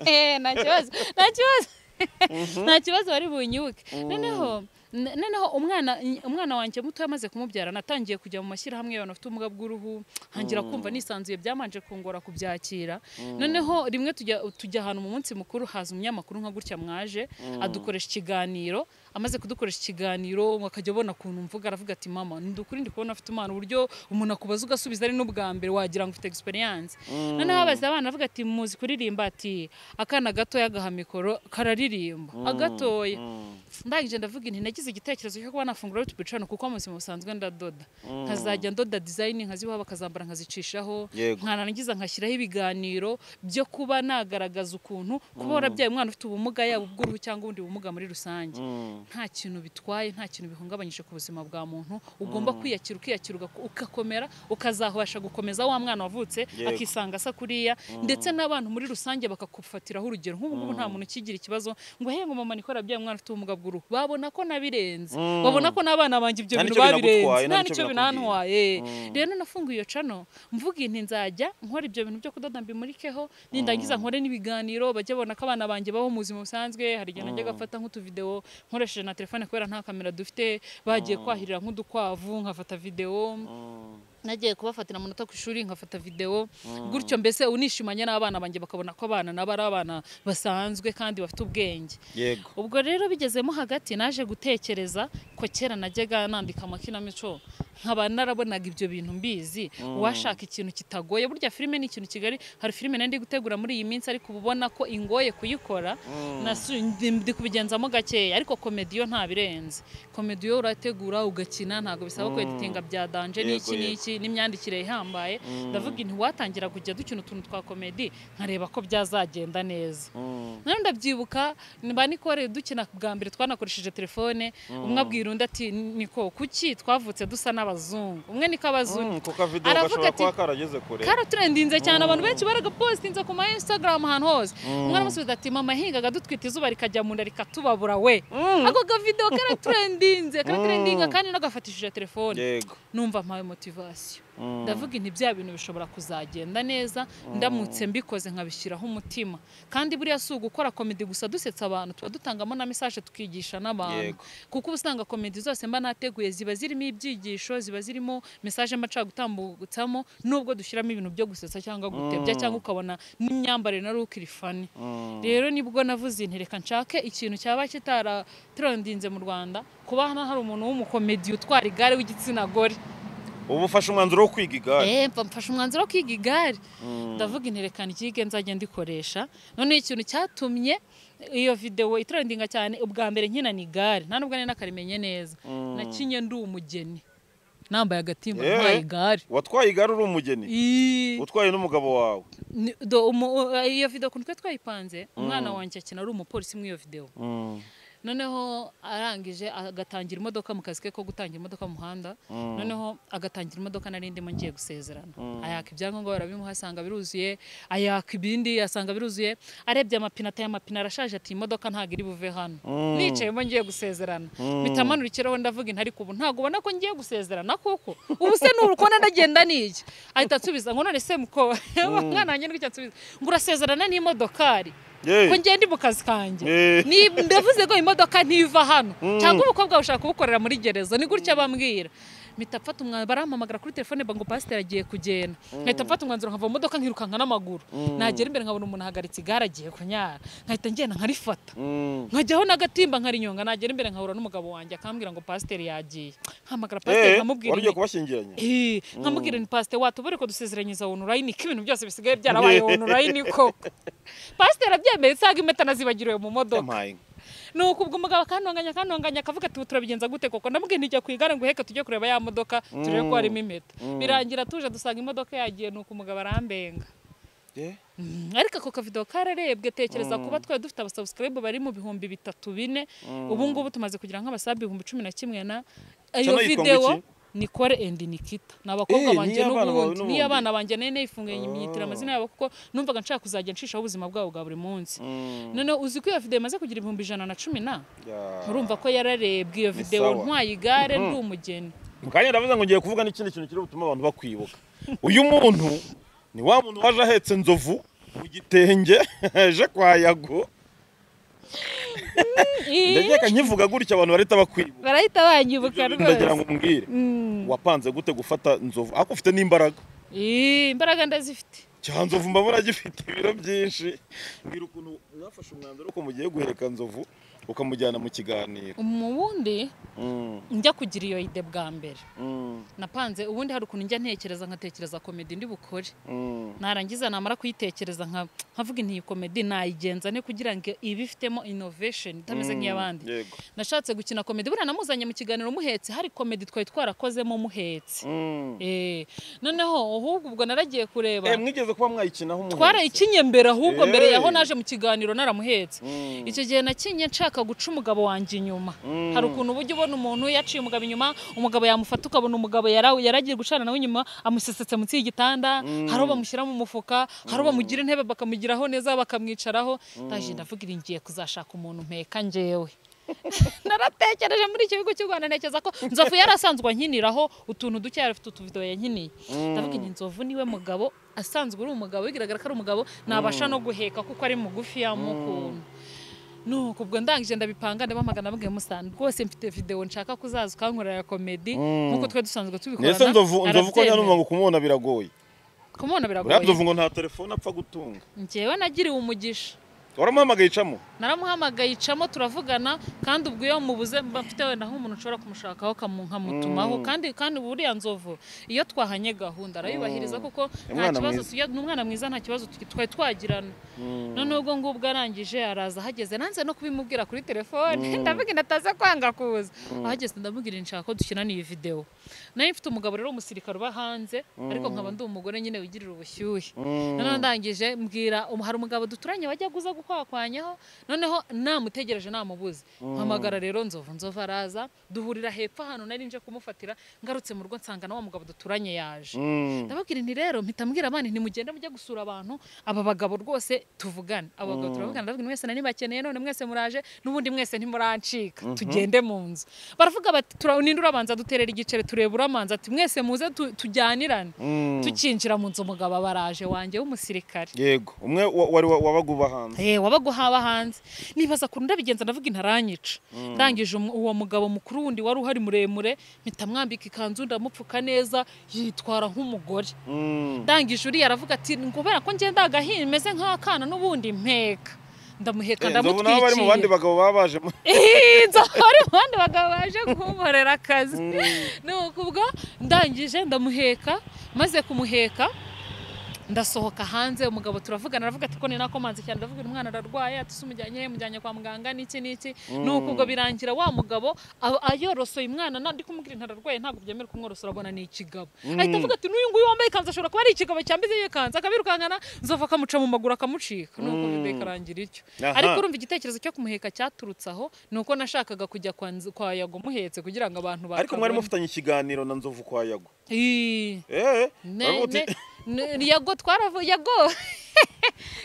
Speaker 2: Eh, nta kibazo nta kibazo nta kibazo bari bunyibuke noneho n- noneho umwana umwana wanjye muto yamaze kumubyara natangiye kujya mu mashyirahamwe y'abantu bafite ubumuga bw'uruhu ntangira kumva nisanzuye byamanje kungora kubyakira noneho rimwe tujya tujya ahantu mu munsi mukuru haza umunyamakuru nka gutya mwaje adukoresha ikiganiro amaze kudukoresha ikiganiro akajya abona ukuntu mvuga aravuga ati mama ni ukuri ndi kubona afite umwana uburyo umuntu akubaza ugasubiza ari n'ubwa mbere wagira ngo ufite experience noneho abaza abana avuga ati muzi kuririmba ati akana gatoya agaha mikoro kararirimba agatoya
Speaker 1: Mm.
Speaker 2: ndangije ndavuga inti nagize igitekerezo cyo kuba nafungura YouTube channel kuko mu buzima busanzwe ndadoda nkazajya ndoda design nkazibaha bakazambara nkazicishaho
Speaker 1: Yego.
Speaker 2: nkanarangiza nkashyiraho ibiganiro byo kuba nagaragaza ukuntu kuba warabyaye umwana ufite ubumuga yaba ubw'uruhu cyangwa ubundi bumuga muri rusange
Speaker 1: Mm.
Speaker 2: nta kintu bitwaye nta kintu bihungabanyije ku buzima bwa muntu ugomba kwiyakira ukiyakira ugaku- ugakomera ukazabasha gukomeza wa mwana wavutse
Speaker 1: Yego.
Speaker 2: akisanga asa kuriya ndetse n'abantu muri rusange bakakufatiraho urugero nk'ubu ngubu nta muntu ukigira ikibazo ngo hey ngo mama nikora bya mwana ufite ubumuga bw'uruhu babona ko nabirenze
Speaker 1: Mm.
Speaker 2: babona ko n'abana banjye ibyo
Speaker 1: Nta
Speaker 2: bintu
Speaker 1: n'icyo
Speaker 2: babirenze
Speaker 1: binagutwaye,
Speaker 2: nta
Speaker 1: nta n'icyo
Speaker 2: n'icyo binantwaye rero nafunguye iyo cano mvuga inti nzajya nkora ibyo bintu byo kudoda mbimurikeho nindangiza nkore n'ibiganiro bajya babona ko abana banjye babaho mu buzima busanzwe hari igihe najya gafata nk'utuvidewo nkoresheje na telefone kubera nta kamera dufite bagiye kwahirira nk'udukwavu nkafata videwo
Speaker 1: Mm.
Speaker 2: nagiye kubafatira amanota ku ishuri nkafata videwo gutyo mbese unishimanye n'abana banjye bakabona ko abana nabo ari abana basanzwe kandi bafite ubwenge
Speaker 1: yego
Speaker 2: ubwo rero bigezemo hagati naje gutekereza ko kera najyaga nandika amakinamico nkaba narabonaga ibyo bintu mbizi uwashaka ikintu kitagoye burya filime ni ikintu kigali hari filime nari ndi gutegura muri iyi minsi ariko uba ubona ko ingoye kuyikora nasu- ndi- ndi kubigenzamo gakeya ariko komedi yo ntabirenze komedi yo urategura ugakina ntabwo bisaba ko editinga bya danje
Speaker 1: Yego,
Speaker 2: n'iki
Speaker 1: yego.
Speaker 2: n'iki n'imyandikire ihambaye ndavuga inti watangira kujya dukina utuntu twa komedi nkareba ko byazagenda neza
Speaker 1: Mm.
Speaker 2: nawe ndabyibuka mba nikore dukina bwa mbere twanakoresheje telefone umwe abwira undi ati niko kuki twavutse dusa n'abazungu umwe niko abazungu
Speaker 1: Mm, kuko akavidewo
Speaker 2: Aravuga
Speaker 1: gashobora
Speaker 2: ati-
Speaker 1: kuba karageze kure
Speaker 2: karaturendinze cyane abantu benshi baragapositinze ku ma instagram ahantu hose umwe aramusubiza ati mama hingaga dutwita izuba rikajya mu nda rikatubabura we ako kavidewo karaturendinze karaturendinga kandi nagafatishije telefone
Speaker 1: yego
Speaker 2: numva mpawe motivasiyo
Speaker 1: Mm.
Speaker 2: ndavuga inti bya bintu bishobora kuzagenda neza ndamutse mbikoze nkabishyiraho umutima kandi buriya si ugukora komedi gusa dusetsa abantu tuba dutangamo na mesaje tukigisha n'abantu
Speaker 1: Yego.
Speaker 2: kuko uba usanga komedi zose mba nateguye ziba zirimo ibyigisho ziba zirimo mesaje mba nshaka gutambutsamo nubwo dushyiramo ibintu byo gusetsa cyangwa gutebya cyangwa ukabona n'imyambarire nari ukiri fani
Speaker 1: Mm.
Speaker 2: rero nibwo navuze inti reka nshake ikintu cyaba kitaratrendinze mu rwanda kuba hano hari umuntu w'umukomedi utwara igare w'igitsina gore
Speaker 1: ubu ufashe umwanzuro wo kwiga igare
Speaker 2: Eh, mfa- mfashe umwanzuro wo kwiga igare
Speaker 1: Mm.
Speaker 2: ndavuga interekano ryige nzajya ndikoresha noneho ikintu cyatumye iyo videwo itrendinga cyane ubwa mbere nkina ni igare nta nubwo nari nakarimenye neza nakinye ndi umugeni nambaye agatimba
Speaker 1: Eh.
Speaker 2: ntwaye igare
Speaker 1: watwaye igare uri umugeni
Speaker 2: Ii,
Speaker 1: utwaye n'umugabo wawe
Speaker 2: ni- do- umu- iyo videwo ukuntu twe twayipanze umwana wanjye akina ari umupolisi muri iyo videwo
Speaker 1: Mm.
Speaker 2: noneho arangije agatangira imodoka mu kazi ke ko gutangira imodoka mu muhanda noneho agatangira imodoka nari ndimo ngiye gusezerana ayaka ibyangombwa barabimuha asanga biruzuye ayaka ibindi asanga biruzuye arebye amapine ateye amapine arashaje ati iyi modoka ntabwo iri buve hano
Speaker 1: Mm.
Speaker 2: nicayemo ngiye gusezerana mpita manura ikirahure ndavuga inti ariko ubu ntabwo ubona ko ngiye gusezerana kuko ubu se ni urukona ndagenda n'iki ahita ansubiza ngo none se muko mwana wanjye ndwicyo ansubiza ngo urasezerana n'imodokari
Speaker 1: Yeee.
Speaker 2: ko ngende mu kazi kanjye
Speaker 1: Eh.
Speaker 2: Ni- ndavuze ko imodoka ntiva hano cyangwa umukobwa ushaka kuwukorera muri gereza ni gutya bambwira mpita mfata umwanzuro barampamagara kuri telefone ngo pasiteri agiye kugenda nkahita mfata umwanzuro nkava mu modoka nkirukanka n'amaguru nagera imbere nkabona umuntu ahagaritse igare agiye kunyara nkahita ngenda nkarifata
Speaker 1: Mm.
Speaker 2: nkajyaho n'agatimba nkarinyonga nagera imbere nkahura n'umugabo wanjye akambwira ngo pasiteri yagiye nkamagara pasiteri
Speaker 1: Eh,
Speaker 2: nkamubwira
Speaker 1: wari ugiye
Speaker 2: inti-
Speaker 1: kubashyingiranya
Speaker 2: Eh, nkamubwira ni pasiteri watubure ko dusezeranyiriza onurayini ko ibintu byose bisigaye byarabaye onurayini koko pasiteri abyemeye nsanga impeta nazibagiriwe mu modoka
Speaker 1: Yampaye inka.
Speaker 2: nuko ubwo umugabo akantonganya akantonganya akavuga ati ubu turabigenza gute koko ndamubwira ntijya ku igare ngo heka tujye kureba ya modoka turebe ko harimo impeta birangira tuje dusanga imodoka yagiye nuko umugabo arambenga
Speaker 1: Eh?
Speaker 2: Mm, ariko ako kavido kararebwe tekereza kuba twari dufite abasubscribe bari mu bihumbi bitatu bine ubu ngubu tumaze kugira nk'abasabe ibihumbi cumi na kimwe na
Speaker 1: yitwa
Speaker 2: iyo
Speaker 1: ngo
Speaker 2: video
Speaker 1: iki?
Speaker 2: nikore endi nikita ni abakobwa
Speaker 1: Eh,
Speaker 2: banjye
Speaker 1: n'iy'abana bawe
Speaker 2: n'ubundi
Speaker 1: n'ubundi?
Speaker 2: niyo abana banjye nari nayifunganye nyitira amazina yabo kuko numvaga nshaka kuzajya nshishaho ubuzima bwabo bwa buri munsi
Speaker 1: Mm.
Speaker 2: noneho uzi ko iyo video imaze kugira ibihumbi ijana na cumi na
Speaker 1: Ya.
Speaker 2: murumva ko yararebwe iyo
Speaker 1: Ni
Speaker 2: videwo
Speaker 1: sawa.
Speaker 2: ntwaye igare ndi umugeni
Speaker 1: Mu kanya ndavuze ngo ngiye kuvuga n'ikindi kintu kiri butuma abantu bakwibuka uyu muntu ni wa muntu waje ahetse inzovu mu gitenge aje kwa yago ndakeka nkivuga gutya abantu barahita bakwibuka
Speaker 2: barahita banyibuka
Speaker 1: Ibyo bintu ndagira ngo
Speaker 2: rwose
Speaker 1: umbwire wapanze gute gufata inzovu ariko ufite n'imbaraga
Speaker 2: Ii, imbaraga ndazifite
Speaker 1: cya nzovu mbabura agifite ibiro byinshi mbwira ukuntu mwafashe umwanzuro ko mugiye guheka nzovu ukamujyana mu kiganiro
Speaker 2: mu bundi
Speaker 1: Mm,
Speaker 2: njya kugira iyo ide bwa mbere
Speaker 1: mm,
Speaker 2: napanze ubundi hari ukuntu njya ntekereza nkatekereza komedi ndi bukore
Speaker 1: mm.
Speaker 2: narangiza namara kuyitekereza nka- nkavuga nti iyi komedi nayigenza ne kugira ngo ibe ifitemo innovation itameze nk'iy'abandi
Speaker 1: yego
Speaker 2: nashatse gukina komedi buriya namuzanye mu kiganiro muhetse hari komedi twari twarakozemo muhetse
Speaker 1: Mm.
Speaker 2: Eh, noneho ahubwo ubwo naragiye kureba
Speaker 1: Eh, mwigeze kuba mwayikinaho umuntu
Speaker 2: twarayikinye mbere ahubwo mbere yaho
Speaker 1: Eh.
Speaker 2: naje mu kiganiro naramuhetse
Speaker 1: Mm.
Speaker 2: icyo gihe nakinye nshaka guca umugabo wanjye inyuma
Speaker 1: Mm.
Speaker 2: hari ukuntu ubujya ubona umuntu yaciye umugabo inyuma umugabo yamufata ukabona umugabo yara- yaragiye gucana nawe inyuma amusesetse munsi y'igitanda hari uwo bamushyira mu mufuka hari uwo bamugira intebe bakamugiraho neza bakamwicaraho ndaje ndavuga iri ngiye kuzashaka umuntu mpeka njyewe naratekereje muri icyo gihugu cy'u rwanda ntekereza ko nzovu yari asanzwe ankiniraho utuntu duke yari afite utuvido yankiniye ndavuga iti nzovu niwe mugabo asanzwe uri umugabo bigaragara ko ari umugabo nabasha no guheka kuko ari mugufi yamukuntu nuko ubwo ndangije ndabipanga ndabamagana bamwe musana rwose mfite video nshaka kuzaza ukankorera komedi nk'uko twe dusanzwe tubikorana
Speaker 1: Nese nzovu nzovu ko
Speaker 2: arabyemera.
Speaker 1: nyanuma ngo kumubona biragoye.
Speaker 2: kumubona
Speaker 1: Buriya
Speaker 2: biragoye
Speaker 1: nzovu ngo nta telefone apfa gutunga.
Speaker 2: njyewe nagiriwe umugisha
Speaker 1: Waramuhamagaye icamo.
Speaker 2: naramuhamagaye icamo turavugana kandi ubwo iyo mubuze mba mfite wenda nk'umuntu ushobora kumushakaho kamu- nkamutumaho kandi kandi buriya nzovu iyo twahanye gahunda arayubahiriza kuko nta
Speaker 1: Umwana
Speaker 2: kibazo
Speaker 1: mwiza.
Speaker 2: tujya ni umwana mwiza nta kibazo tugi- twari twagirana noneho ubwo ngubwo arangije araza ahageze nanze no kubimubwira kuri telefone ndavuga ndataze kwanga kuza ahageze ndamubwira nshaka ko dukinana iyi videwo nari mfite umugabo rero w'umusirikare uba hanze ariko nkaba ndi umugore nyine wigirira ubushyuhe noneho ndangije mbwira um- hari umugabo duturanye wajya guza gukwakwanyaho noneho namutegereje namubuze mpamagara rero nzovu nzovu araza duhurira hepfo ahantu nari nje kumufatira ngarutse mu rugo nsanga na wa mugabo duturanye yaje
Speaker 1: Mm.
Speaker 2: ndababwira nti rero mpita mbwira abandi ntimugende mujye gusura abantu aba bagabo rwose tuvugane aba bagabo turavugana ndababwira mwese nanibakeneye none mwese muraje n'ubundi mwese ntimurancika tugende mu nzu baravuga bati "Tura- ninde urabanza duterera igiceri tureba uramanza ati mwese muze tu- tujyanirane
Speaker 1: Mm.
Speaker 2: tukinjira mu nzu umugabo abaraje wanjye w'umusirikare
Speaker 1: Yego, umwe wa- wari wa- wabaga uba hanze.
Speaker 2: Eh, wabaga uhaba hanze nibaza kuntu ndabigenza ndavuga intaranyica ndangije umu- uwo mugabo mukuru wundi wari uhari muremure mpita mwambika ikanzu ndamupfuka neza yitwara nk'umugore
Speaker 1: Mm.
Speaker 2: ndangije uriya aravuga ati kubera ko ngenda agahimeze nk'akana n'ubundi mpeka ndamuheka
Speaker 1: nzovu nabo bari mu bandi
Speaker 2: ndamutwikiye
Speaker 1: bagabo baba baje mu-
Speaker 2: nzovu bari mu bandi bagabo baje kunkorera akazi
Speaker 1: Mm.
Speaker 2: nuko ubwo ndangije ndamuheka maze kumuheka ndasohoka hanze umugabo turavugana aravuga ati ko ni nakomanze cyane ndavuga uyu mwana ararwaye ati se umujyanye he mujyanye kwa muganga n'iki n'iki nuko ubwo birangira wa mugabo aba- ayorosoye umwana nandi kumubwira ntararwaye ntabwo byemewe kumworosora abona ni ikigabo ahita avuga ati n'uyu nguyu wambaye ikanzu ashobora kuba ari ikigabo cyambize iyo kanzu akabirukankana nzovu akamuca mu maguru akamucika nuko
Speaker 1: Mm.
Speaker 2: bikarangira ityo
Speaker 1: Aha.
Speaker 2: ariko urumva igitekerezo cyo kumuheka cyaturutse aho ni uko nashakaga kujya kwa Nz- kwa yago muhetse kugira ngo abantu
Speaker 1: ariko mwari
Speaker 2: batabona.
Speaker 1: mufitanye ikiganiro na nzovu kwa yago
Speaker 2: Ii,
Speaker 1: eh
Speaker 2: ne-
Speaker 1: baravuga ati-
Speaker 2: ne- ne- yago twaravu yago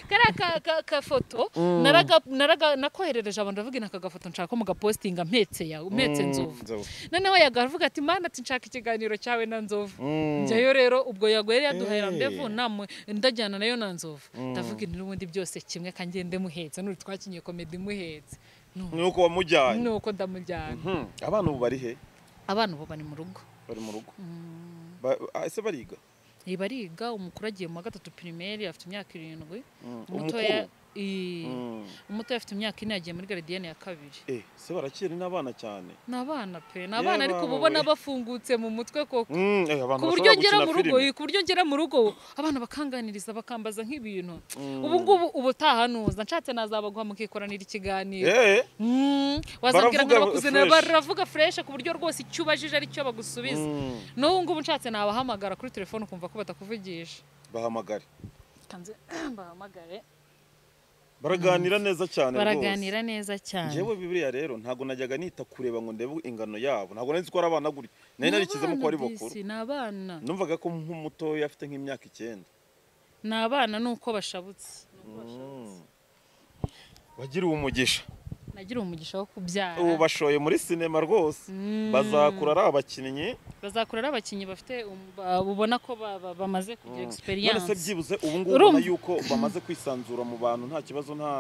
Speaker 2: kariya ka- ka- kafoto naraga- naraga- nakoherereje abantu ndavuga aka gafoto nshaka ko mugapositinga mpetse yawe mpetse
Speaker 1: Mm,
Speaker 2: nzovu
Speaker 1: Nzovu.
Speaker 2: noneho yago aravuga ati mana ati nshaka ikiganiro cyawe na nzovu
Speaker 1: Mm.
Speaker 2: njyayo rero ubwo yago yari yaduhaye
Speaker 1: Eh.
Speaker 2: rambevu namwe ndajyana nayo na nzovu ndavuga ati n'ubundi byose kimwe kangende muhetse nuri twakinye komedi muhetse
Speaker 1: nuko wamujyanye
Speaker 2: nuko ndamujyana
Speaker 1: Hmm, abana ubu bari he
Speaker 2: abana ubu bari mu rugo
Speaker 1: bari mu rugo Ba- ah, ese bariga
Speaker 2: Iyi bariga umukuru agiye mu wa gatatu pirimeri afite imyaka irindwi
Speaker 1: Mm,
Speaker 2: umutoya
Speaker 1: umukuru?
Speaker 2: i-
Speaker 1: Mm.
Speaker 2: umutoya afite imyaka ine yagiye muri garidiyene ya kabiri
Speaker 1: eh se barakiri n'abana cyane
Speaker 2: ni abana pe ni
Speaker 1: Yewe
Speaker 2: abana ariko uba
Speaker 1: abana
Speaker 2: ubona
Speaker 1: we.
Speaker 2: bafungutse mu mutwe koko
Speaker 1: Mm, eh, abantu
Speaker 2: ku buryo
Speaker 1: bashobora
Speaker 2: ngera
Speaker 1: gukina
Speaker 2: mu rugo
Speaker 1: filime.
Speaker 2: ku buryo ngera mu rugo abana bakanganiriza bakambaza nk'ibintu
Speaker 1: Mm.
Speaker 2: ubu ngubu ubutaha nuza nshatse nazabaguha mukikoranira ikiganiro
Speaker 1: Eh,
Speaker 2: Mm, wazabwira ngo
Speaker 1: Baravuga
Speaker 2: barakuze na-
Speaker 1: fresh.
Speaker 2: baravuga fureshe ku buryo rwose icyo ubajije ari cyo bagusubiza
Speaker 1: mm.
Speaker 2: n'ubu ngubu nshatse nabahamagara kuri telefone ukumva ko batakuvugisha
Speaker 1: bahamagare
Speaker 2: Kanze bahamagare
Speaker 1: baraganira neza cyane rwose.
Speaker 2: baraganira neza cyane
Speaker 1: njyewe bibiriya rero ntabwo najyaga nita kureba ngo ndebe ingano yabo ntabwo nari nzi ko ari abana gutya nari
Speaker 2: Ni
Speaker 1: narikizemo ko
Speaker 2: abana
Speaker 1: ari
Speaker 2: disi,
Speaker 1: bakuru
Speaker 2: ni abana
Speaker 1: numvaga ko nk'umutoya afite nk'imyaka icyenda
Speaker 2: ni abana ni uko bashabutse
Speaker 1: bagiriwe umugisha
Speaker 2: nagira umugisha wo kubyara
Speaker 1: ubu bashoye muri sinema rwose
Speaker 2: Mm.
Speaker 1: bazakura ari abakinnyi
Speaker 2: bazakura ari abakinnyi bafite um- ba- ubona ko ba- ba- bamaze kugira
Speaker 1: none se
Speaker 2: egisperiyanse
Speaker 1: byibuze ubu ngubu
Speaker 2: Urumva?
Speaker 1: ubona yuko bamaze kwisanzura mu bantu nta kibazo nta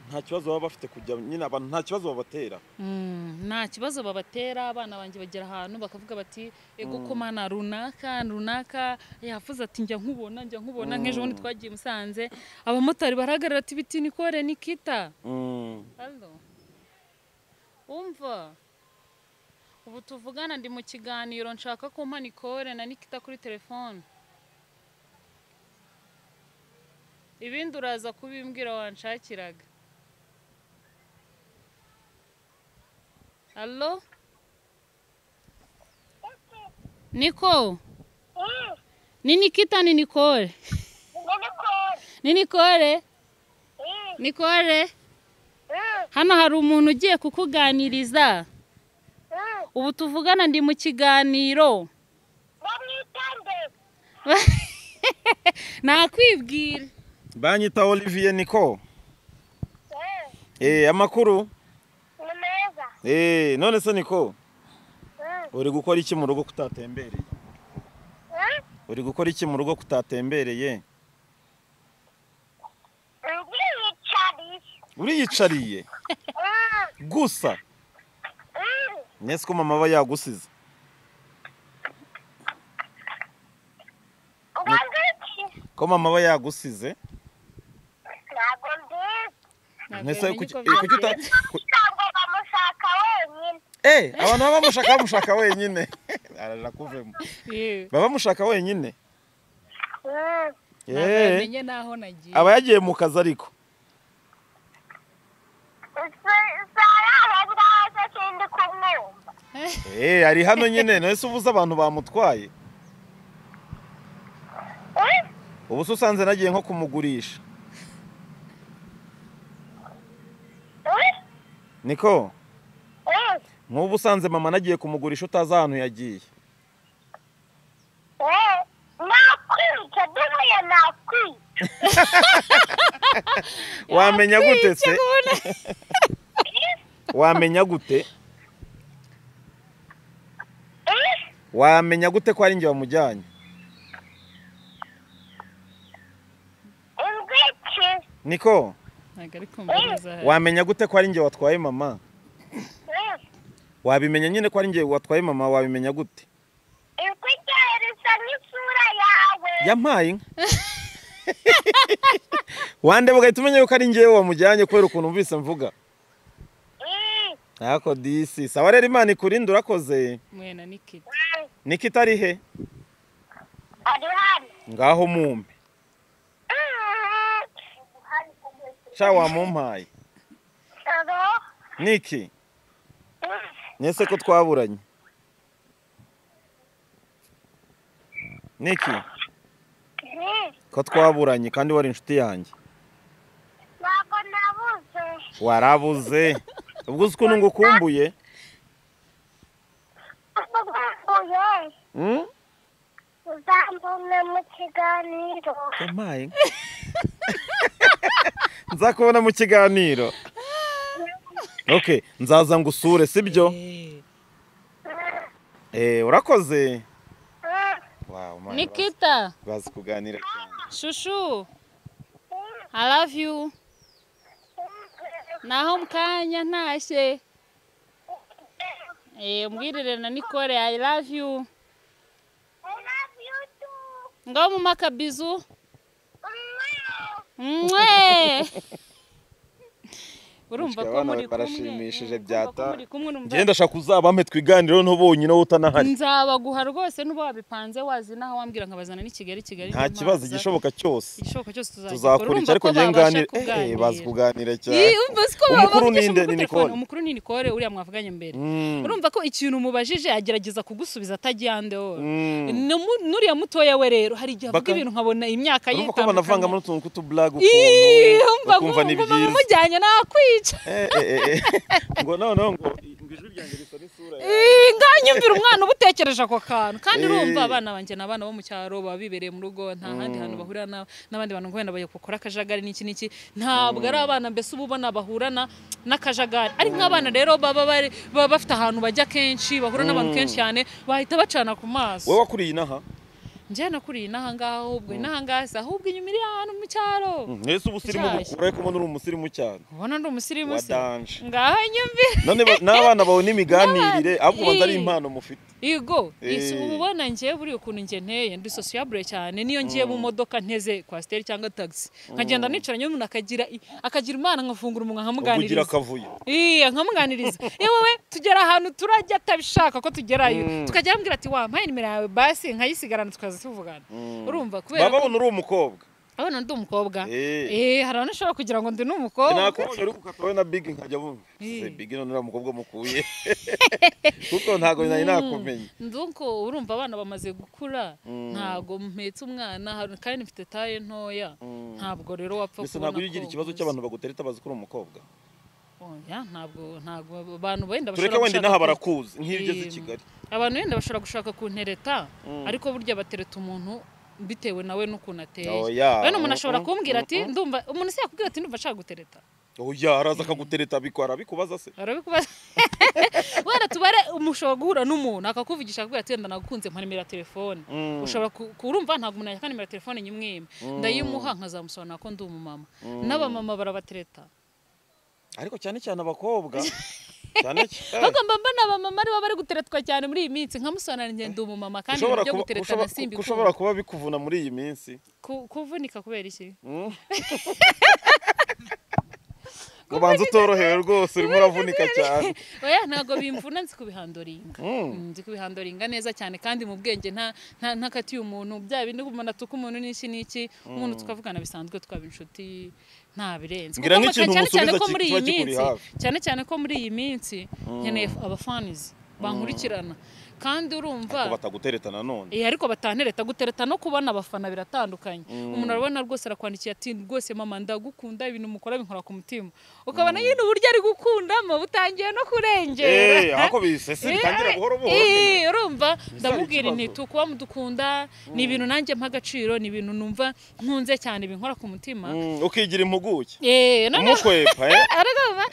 Speaker 1: nta kibazo baba bafite kujya nyine abantu nta kibazo babatera
Speaker 2: nta kibazo babatera abana banjye bagera ahantu bakavuga bati ego ko mana runaka runaka yavuze ati njya nkubona njya nkubona nk'ejo bundi twagiye i musanze abamotari barahagarara ati biti nikore nikita Hello. Umva. Ubu tuvugana ndi mu kiganiro nshaka ko umpa Nicole na Nikita kuri telefone. Ibindi uraza kubimbwira wanshakiraga. Allo? Niko? Ni Nikita ni Nicole? Ni Nicole? Nicole? Hano hari umuntu ugiye kukuganiriza. Ubu tuvugana ndi mu kiganiro. Nakwibwira.
Speaker 1: banyita olivier niko eh amakuru eh none se niko uri gukora iki mu rugo kutatembereye uri gukora iki mu rugo kutatembereye uriyicariye gusa nese ko mama aba yagusize ko mama aba yagusize nese kuki eh, kuki uta ku- eh abantu baba bamushaka bamushaka wenyine araja kuvemo baba bamushaka wenyine eh
Speaker 2: Namenye naho nagiye.
Speaker 1: aba yagiye mu kazi ariko eh ari hano nyine nese ubuze abantu bamutwaye ubu se usanze nagiye nko kumugurisha niko nk'ubu usanze mama nagiye kumugurisha utazi ahantu yagiye
Speaker 3: nakwica duhuye nakwica
Speaker 1: wamenya gute se wamenya gute wamenya gute ko ari njye wamujyanye
Speaker 3: ingwiki
Speaker 1: niko
Speaker 2: Ntabwo ari kumviriza hano.
Speaker 1: wamenya gute ko ari njye watwaye mama wabimenya nyine ko ari njye watwaye mama wabimenya gute
Speaker 3: ingwiki risa n'isura yawe
Speaker 1: yampaye inka wandeba ugahita umenya yuko ari njyewe wamujyanye kubera ukuntu umvise mvuga
Speaker 3: Mm,
Speaker 1: ntako disi sawa rero imana ikurinde urakoze
Speaker 2: mwena nikiti
Speaker 3: mm.
Speaker 1: niki itari he
Speaker 3: Ari hano.
Speaker 1: ngaho mumpe
Speaker 3: Mm.
Speaker 1: sha wamumpaye
Speaker 3: Hello?
Speaker 1: niki
Speaker 3: Mm.
Speaker 1: nese ko twaburanye niki
Speaker 3: Mm.
Speaker 1: ko twaburanye kandi wari inshuti yanjye
Speaker 3: Ntabwo nabuze.
Speaker 1: warabuze ubwo uzi ukuntu ngukumbuye
Speaker 3: Ubuguye.
Speaker 1: Mm?
Speaker 3: Uzambona mu kiganiro.
Speaker 1: yampaye nzakubona mu kiganiro okay nzaza ngusure sibyo
Speaker 3: Mm.
Speaker 1: eh urakoze
Speaker 3: Mm.
Speaker 1: wow man
Speaker 2: nikita
Speaker 1: bazi- bazi kuganira cyane
Speaker 2: shushu i love you naho mukanya ntashye Eh, mbwirire na nikore i love you
Speaker 3: I love you too.
Speaker 2: ngaho mu makabizu
Speaker 3: Mm.
Speaker 2: mwe urumva ko
Speaker 1: Abana
Speaker 2: muri kumwe
Speaker 1: barashimishije
Speaker 2: urumva ko
Speaker 1: byata.
Speaker 2: muri kumwe numva-
Speaker 1: ngenda shaka uzabampe twiganireho ntubonyine wowe utanahari
Speaker 2: nzabaguha rwose n'uba wabipanze wazi n'aho wambwira nkabazana n'i kigali kigali
Speaker 1: nta
Speaker 2: niyo
Speaker 1: kibazo
Speaker 2: mpaza.
Speaker 1: igishoboka cyose
Speaker 2: igishoboka cyose tuzakora
Speaker 1: tuzakora iki ariko ngiye nganira eh bazi kuganira cyane umukuru
Speaker 2: umukuru
Speaker 1: ni nde ni Nicole
Speaker 2: umukuru ni Nicole uriya mwavuganye mbere
Speaker 1: Mm.
Speaker 2: urumva ko ikintu umubajije agerageza kugusubiza atagiye andeho
Speaker 1: Mm.
Speaker 2: nuriya mutoya we rero hari igihe avuga
Speaker 1: Baka-
Speaker 2: ibintu nkabona imyaka ye
Speaker 1: urumva ko banavangamo n'utuntu tw'utublag
Speaker 2: Ii,
Speaker 1: ukuntu
Speaker 2: umva
Speaker 1: ukumva ni
Speaker 2: nkumva
Speaker 1: byiza
Speaker 2: mumujyanye nakwica
Speaker 1: Eh, eh, eh, eh. ngo noneho ngo ngo ijwi ryanjye risa n'isura yawe
Speaker 2: Ii, nganyumvira umwana uba utekereje ako kantu kandi
Speaker 1: Ii.
Speaker 2: urumva abana banjye ni abana bo mu cyaro baba bibereye mu rugo nta handi hantu bahurira na- n'abandi bantu ngo wenda bajya gukora akajagari n'iki n'iki ntabwo ari abana mbese uba ubona bahurana n'akajagari ari nk'abana rero baba bari- baba bafite ahantu bajya kenshi bahura n'abantu kenshi cyane bahita bacana ku maso
Speaker 1: wowe wakuriye inaha
Speaker 2: njye nakuriye inaha ngaha ahubwo inaha ngaha si ahubwo inyuma iri ahantu mu cyaro
Speaker 1: mwese uba usirimu
Speaker 2: Nshyashya.
Speaker 1: gukura ariko mbona uri umusirimu cyane
Speaker 2: ubona ndi umusirimu
Speaker 1: wa
Speaker 2: se
Speaker 1: danje
Speaker 2: ngaho nyumvira
Speaker 1: none ba- n'abana bawe n'imiganirire ahubwo banza ari
Speaker 2: Ii.
Speaker 1: impano mufite
Speaker 2: Yego,
Speaker 1: Eh.
Speaker 2: isi uba ubona njye buriya ukuntu njye nteye ndi sociable cyane niyo ngiye mu modoka nteze kwasiteri cyangwa tagisi nkagenda nicaranye n'umuntu akagira i- akagira imana nkafungura umunwa
Speaker 1: ugira
Speaker 2: nkamuganiriza
Speaker 1: akavuyo
Speaker 2: iya nkamuganiriza iyo wowe tugera ahantu turajya atabishaka ko tugerayo tukajya arambwira ati wampaye nimero yawe basi nkayisigarana tukaza tuvugana urumva kubera
Speaker 1: baba
Speaker 2: ko
Speaker 1: babona uri umukobwa
Speaker 2: abona ndi umukobwa
Speaker 1: Eh.
Speaker 2: eh hari abantu ushobora kugira ngo ndi n'umukobwa
Speaker 1: nakubonye uri gukata wowe na bigi nkajya bumva
Speaker 2: Ii.
Speaker 1: se bigi none uriya mukobwa mukuye kuko ntabwo nari nakumenya
Speaker 2: nduko urumva abana bamaze gukura ntago mpetse umwana hari- kandi mfite taye ntoya ntabwo rero wapfa
Speaker 1: gusa ntabwo iyo ugira ikibazo cy'abantu bagutereta bazi ko uri umukobwa
Speaker 2: oya ntabwo ntabwo abantu wenda
Speaker 1: tureke
Speaker 2: bashobora
Speaker 1: wenda
Speaker 2: gushaka
Speaker 1: inaha
Speaker 2: ku-
Speaker 1: barakuzi nk'iyo ugeze i
Speaker 2: Em,
Speaker 1: kigali
Speaker 2: abantu wenda bashobora gushaka kuntereta ariko burya batereta umuntu bitewe nawe n'ukuntu ateye
Speaker 1: Oya,
Speaker 2: bene umuntu ashobora
Speaker 1: mm-mm,
Speaker 2: kumbwira ati ndumva umuntu se yakubwira ati ndumva nshaka gutereta
Speaker 1: oya araza akagutereta bikora abikubaza se
Speaker 2: arabikubaza wenda tubare umushobora guhura n'umuntu akakuvugisha akakubwira ati wenda nagukunze mpa nimero ya telefone
Speaker 1: Mm.
Speaker 2: ushobora ku- kurumva ntabwo umuntu yaka nimero ya telefone nyimwima ndayimuha nkazamusobanura ko ndi umumama n'abamama barabatereta
Speaker 1: ariko cyane cyane abakobwa cyane cyane
Speaker 2: ahubwo mba mbona abamama aribo bari guteretwa cyane muri iyi minsi nkamusobanurira njye ndi umumama kandi
Speaker 1: Ushobora
Speaker 2: ibyo
Speaker 1: kuba-
Speaker 2: gutereta
Speaker 1: ushobora-
Speaker 2: nasimbi
Speaker 1: ushobora kuba bikuvuna muri iyi minsi
Speaker 2: kuvunika kubera iki
Speaker 1: Mm. ubanza utorohewe rwose urimo uravunika cyane
Speaker 2: oya ntabwo bimvuna nzi kubihandoringa
Speaker 1: Mm.
Speaker 2: Mm, nzi kubihandoringa neza cyane kandi mu bwenge nta nta ntakatiye umuntu bya bindi umuntu atuka umuntu n'iki n'iki umuntu tukavugana bisanzwe twaba inshuti nta birenze
Speaker 1: Ngira
Speaker 2: Kuko
Speaker 1: nk'ikintu
Speaker 2: cyane cyane
Speaker 1: umusubiza
Speaker 2: ko
Speaker 1: ki-
Speaker 2: muri iyi
Speaker 1: kiba kikuri
Speaker 2: minsi
Speaker 1: hafi.
Speaker 2: cyane cyane ko muri iyi minsi nkeneye abafanizi bankurikirana kandi urumva
Speaker 1: Ko batagutereta nanone
Speaker 2: Eh, ariko batantereta gutereta no kubona abafana biratandukanye umuntu arabona rwose arakwandikiye ati rwose mama ndagukunda ibintu mukora binkora ku mutima ukabona nyine uburyo ari gukundamo butangiye no kurengera
Speaker 1: Eh, ahako bisese bitangira
Speaker 2: Eh,
Speaker 1: buhoro buhoro
Speaker 2: eh, urumva ndamubwira
Speaker 1: ikibazo.
Speaker 2: nti tukuba mudukunda ni ibintu nanjye mpa agaciro ni ibintu numva nkunze cyane binkora ku mutima
Speaker 1: Mm, ukigira impuguke
Speaker 2: eh noneho
Speaker 1: umukwepa eh?
Speaker 2: aragaba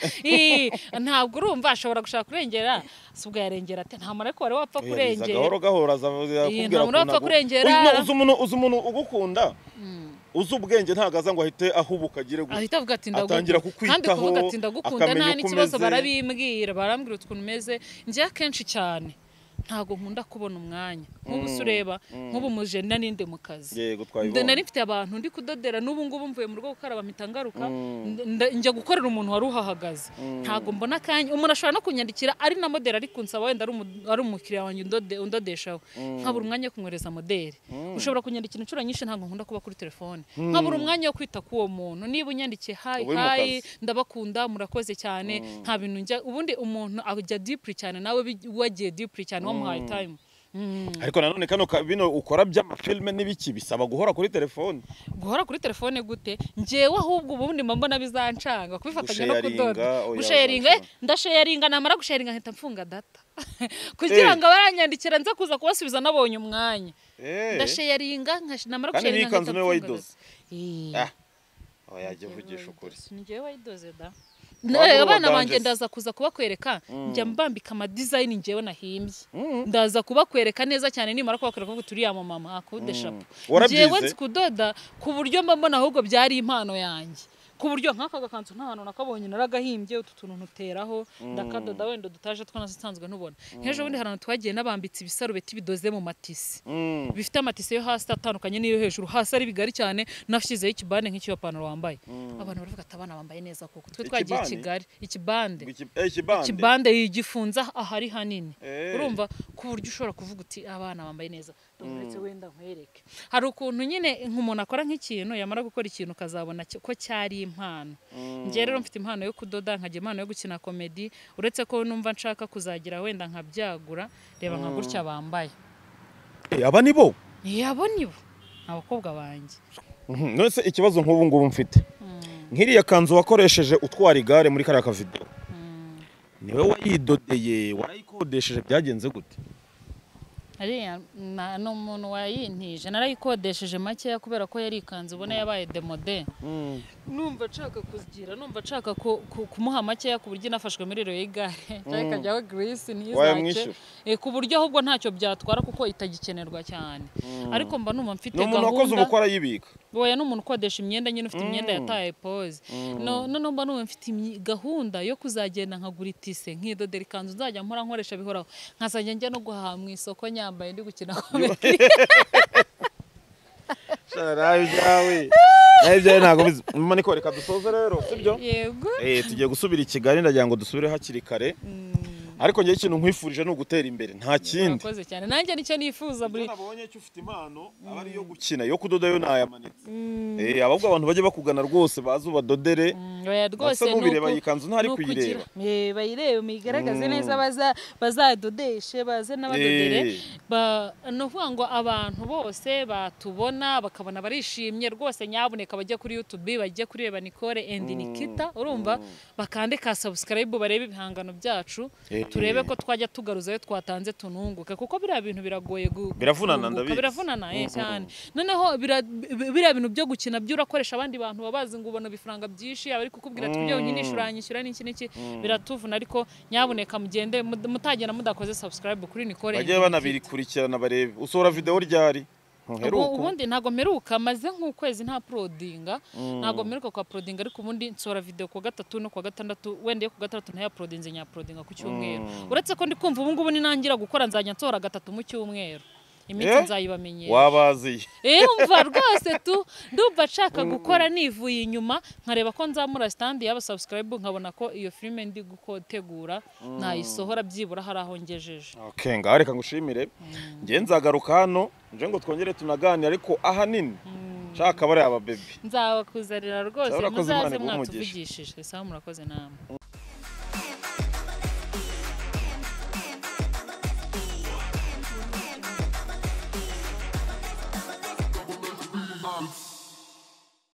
Speaker 2: ntabwo urumva ashobora gushaka kurengera si ubwo yarengera ate nta muntu ariko wari wapfa
Speaker 1: Oya, biza
Speaker 2: kurengera
Speaker 1: gahoro gahoro azakubwira
Speaker 2: Eh, nta muntu wapfa kurengera.
Speaker 1: uzi umuntu uzi umuntu ugukunda uzi ubwenge ntabwo aza ngo ahite ahubuka agire gutya
Speaker 2: ahita avuga ati ndagukunda
Speaker 1: Atangira
Speaker 2: kandi
Speaker 1: kukwitaho,
Speaker 2: kuvuga ati ndagukunda
Speaker 1: akamenya
Speaker 2: nta
Speaker 1: uko
Speaker 2: n'ikibazo
Speaker 1: umeze.
Speaker 2: barabimbwira barambwira ukuntu umeze njye akenshi cyane ntabwo nkunda kubona umwanya nk'ubu
Speaker 1: Mm,
Speaker 2: se ureba
Speaker 1: mm.
Speaker 2: nk'ubu mujeni na ninde mu kazi
Speaker 1: yego
Speaker 2: Nda- nari
Speaker 1: twabibonye
Speaker 2: mfite abantu ndi kudodera n'ubu ngubu mvuye mu rugo gukaraba mpita ngaruka
Speaker 1: Mm.
Speaker 2: nda- nda- njya gukorera umuntu wari uhahagaze
Speaker 1: Mm.
Speaker 2: ntabwo mbona akanya umuntu ashobora no kunyandikira ari na moderi ari kunsaba wenda ari umu- ari umukiriya wanjye undode- undodeshaho nkabura umwanya wo kumwohereza moderi ushobora kunyandikira inshuro nyinshi ntabwo nkunda kuba kuri telefone nkabura umwanya wo kwita k'uwo muntu niba unyandikiye hayi
Speaker 1: Ube mu
Speaker 2: hayi
Speaker 1: kazi.
Speaker 2: ndabakunda murakoze cyane nta bintu njya ubundi umuntu ajya dipuri cyane nawe bi- wagiye dipuri cyane wamuhaye tayimu
Speaker 1: ariko nanone kano ka- bino ukora by'amafilme n'ibiki bisaba guhora kuri telefone
Speaker 2: guhora kuri telefone gute ngewe ahubwo ubundi mba mbona bizancanga kubifatanya no
Speaker 1: Gusharinga,
Speaker 2: kudoda
Speaker 1: oya,
Speaker 2: gusharinga
Speaker 1: wancana.
Speaker 2: eh, ndasharinga namara gusharinga nkahita mfunga data kugira ngo abaranyandikira nza kuza kubasubiza nabonye umwanya
Speaker 1: Eh,
Speaker 2: ndasharinga nkash- namara
Speaker 1: kandi
Speaker 2: gusharinga
Speaker 1: n'iyi kanzu niwe
Speaker 2: mfunga
Speaker 1: wayidoze
Speaker 2: data. Eh.
Speaker 1: Ah, aho yajya uvugisha ukuri
Speaker 2: Ni njyewe wayidoze da
Speaker 1: Waba uri
Speaker 2: abana
Speaker 1: uwa
Speaker 2: banjye
Speaker 1: Ganges?
Speaker 2: ndaza kuza kubakwereka njya mbambika amadizayini njyewe nahimbye
Speaker 1: Mm.
Speaker 2: ndaza kubakwereka neza cyane nimara kubakwereka kuko turi yamamama akudeshapu
Speaker 1: Warabyize?
Speaker 2: njyewe nzi kudoda ku buryo mba mbona ahubwo byari impano yanjye ku buryo nk'aka gakanzu nta hantu nakabonye naragahimbye utu tuntu ntuteraho ndakadoda wenda dutaje twanasanzwe ntubona nk'ejo bundi hari ahantu twagiye n'abambitse ibisarubeti bidoze mu matisi
Speaker 1: Mm.
Speaker 2: bifite amatisi yo hasi atandukanye n'iyo hejuru hasi ari bigari cyane nashyizeho ikibande nk'icy'abapantaro wambaye abantu baravuga ati abana bambaye neza koko twe twagiye i
Speaker 1: Ikibande?
Speaker 2: kigali ikibande
Speaker 1: Iki- eh, ikibande
Speaker 2: ikibande gifunze ahari hanini
Speaker 1: Eh.
Speaker 2: urumva ku buryo ushobora kuvuga uti abana bambaye neza uretse wenda nkwereke hari ukuntu nyine nk'umuntu akora nk'ikintu yamara gukora ikintu ukazabona ki- ko cyari impano njyewe rero mfite impano yo kudoda nkagira impano yo gukina komedi uretse ko numva nshaka kuzagira wenda nkabyagura reba nka gutya bambaye
Speaker 1: Eh, aba ni bo
Speaker 2: yabo nibo abakobwa banjye
Speaker 1: Mhm, none se ikibazo nk'ubu ngubu mfite nk'iriya kanzu wakoresheje utwara igare muri kariya kavido niwe wayidodeye warayikodesheje byagenze gute
Speaker 2: ariya na- ni umuntu wayintije narayikodesheje makeya kubera ko yari ikanzu ubona yabaye demode numva nshaka kuzigira numva nshaka ku- ku- kumuha makeya ku buryo inafashwe muri rero y'igare cyangwa ikajyaho girisi ntizace
Speaker 1: Wayamwishyura?
Speaker 2: Eh, ku buryo ahubwo ntacyo byatwara kuko itagikenerwa cyane ariko mba numva mfite
Speaker 1: ni umuntu wakoze
Speaker 2: gahunda
Speaker 1: ubukwe arayibika
Speaker 2: wowe ni umuntu ukodesha imyenda nyine ufite imyenda yataye poze no noneho mba numva mfite imyi- gahunda yo kuzagenda nkagura itise nkidodera ikanzu nzajya nkora nkoresha bihoraho nkazajya njya no guhaha mu isoko nyambaye ndi gukina komedi
Speaker 1: nawe ibyawe nawe ibyawe ntabwo bizi mama niko reka dusoze rero sibyo
Speaker 2: yego
Speaker 1: Eh, tugiye gusubira i kigali ndagira ngo dusubire hakiri kare ariko njyewe ikintu nkwifurije ni ugutera imbere nta kindi
Speaker 2: murakoze cyane nanjye nicyo nifuza buri
Speaker 1: nabonye cyo ufite impano aba ari iyo gukina yo kudoda yo nayamanitse Eh, ahubwo abantu bajye bakugana rwose baze ubadodere
Speaker 2: Mm, oya rwose
Speaker 1: Asa
Speaker 2: ni
Speaker 1: n'ubireba
Speaker 2: uku-
Speaker 1: iyi kanzu ntari
Speaker 2: ni ukugira-
Speaker 1: kuyireba.
Speaker 2: Eh, bayirebe muyigaragaze neza baza- bazadodeshe baze n'abadodere
Speaker 1: Eh.
Speaker 2: Ba- ni ukuvuga ngo abantu bose batubona bakabona barishimye rwose nyabuneka bajya kuri youtube bajye kureba nicole and nikita urumva bakande ka subscribe barebe ibihangano byacu
Speaker 1: Eh.
Speaker 2: turebe ko twajya tugaruza ayo twatanze tununguka kuko biriya bintu biragoye gu-
Speaker 1: Biravunana,
Speaker 2: kunguka,
Speaker 1: ndabizi.
Speaker 2: biravunana eh, cyane noneho bira- bi- biriya bintu byo gukina byo urakoresha abandi bantu baba bazi ngo ubona ibifaranga byinshi abari kukubwira ati kubyo unyishyura uranyishyura n'iki n'iki biratuvuna ariko nyabuneka mugende mud- mutagenda mudakoze subscribe kuri nicole and
Speaker 1: bajye
Speaker 2: Nikita.
Speaker 1: banabirikurikirana barebe usohora videwo ryari
Speaker 2: Ubu-
Speaker 1: ntuheruka
Speaker 2: ubundi ntago mperuka maze nk'ukwezi nta porodinga ntago mperuka kwa porodinga ariko ubundi nsohora video ku wa gatatu no ku wa gatandatu wenda iyo ku gatandatu ntayaporodinze nyaporodinga ku cyumweru uretse ko ndi kumva ubu ngubu ninangira gukora nzajya nsohora gatatu mu cyumweru iminsi
Speaker 1: Eh?
Speaker 2: nzayibamenyera
Speaker 1: wabaziye
Speaker 2: Eh, umva rwose tu ndumva nshaka gukora nivuye inyuma nkareba ko nzamura stand yaba subscribe nkabona ko iyo filime ndi gutegura nayisohora byibura hari aho ngejeje
Speaker 1: okay ngaho reka ngushimire njye nzagaruka hano nje ngo twongere tunaganire ariko ahanini nshaka bariya babebi
Speaker 2: nzabakuzanira rwose
Speaker 1: Urakoze, Imana
Speaker 2: muzaze
Speaker 1: iguhe umugisha.
Speaker 2: mwatuvugishije sawa murakoze namwe